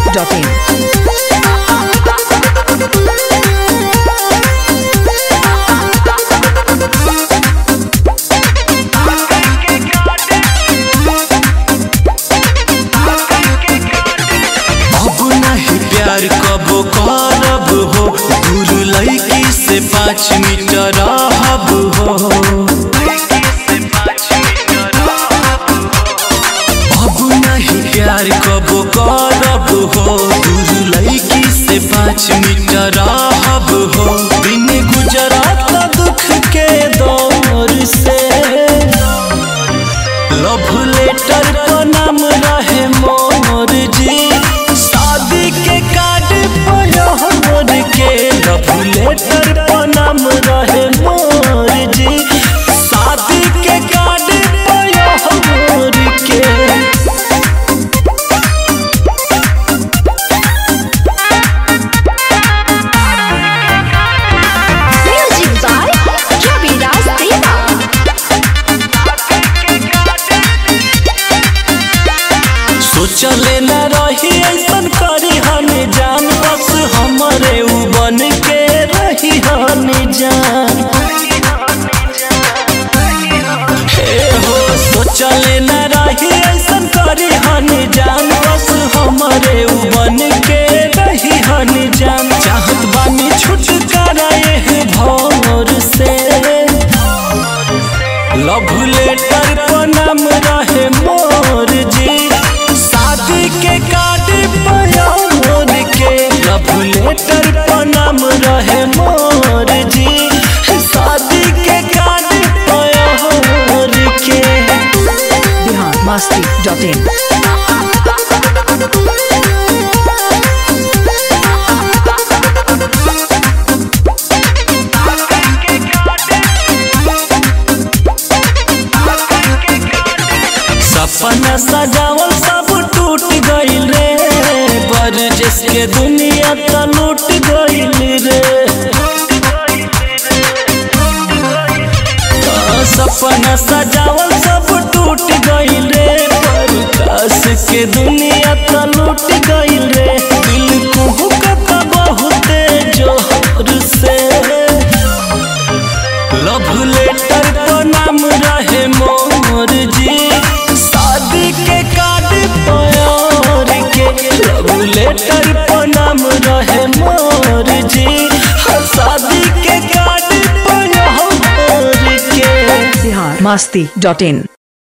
masti.in. अब नहीं प्यार कबो करब हो दूर लड़की से पाँच मीटर रहब हो अब नहीं प्यार कबो करब हो दूर लड़की से पाँच मीटर रहब हो बिन गुजरात दुख के दौर से लव लेटर पर नाम रहे मोर जी शादी के कार्ड पर मोर के लव लेटर पर नाम रहे मोर जी शादी के कार्ड पर मोर के Music by Ravi Raj Deva. सोचले न रही ऐसन करी हन जान बस हमरे उ बन के रही हन जान हे हो सोचले न रही ऐसन करी हन जान बस हमरे उ बन के रही हन जान चाहत बानी छुटकारा ये भौर से लव लेटर पर नाम रहे मोर जी शादी के कार्ड पर मोर के लव लेटर पर नाम रहे मोर जी शादी के कार्ड पर मोर के Bihar masti.in. सपना सजावल सब टूट गइल रे पर जिसके दुनिया त लूट गइल रे आ, सपना सजावल सब टूट गइल रे पर काश के दुनिया त लूट गइल रे दिल कुहुकत बहुते जोर से लव लेटर पर नाम रहे मोर जी शादी के कार्ड पर के लव लेटर पर नाम रहे मोर जी शादी के कार्ड पर के Bihar masti.in.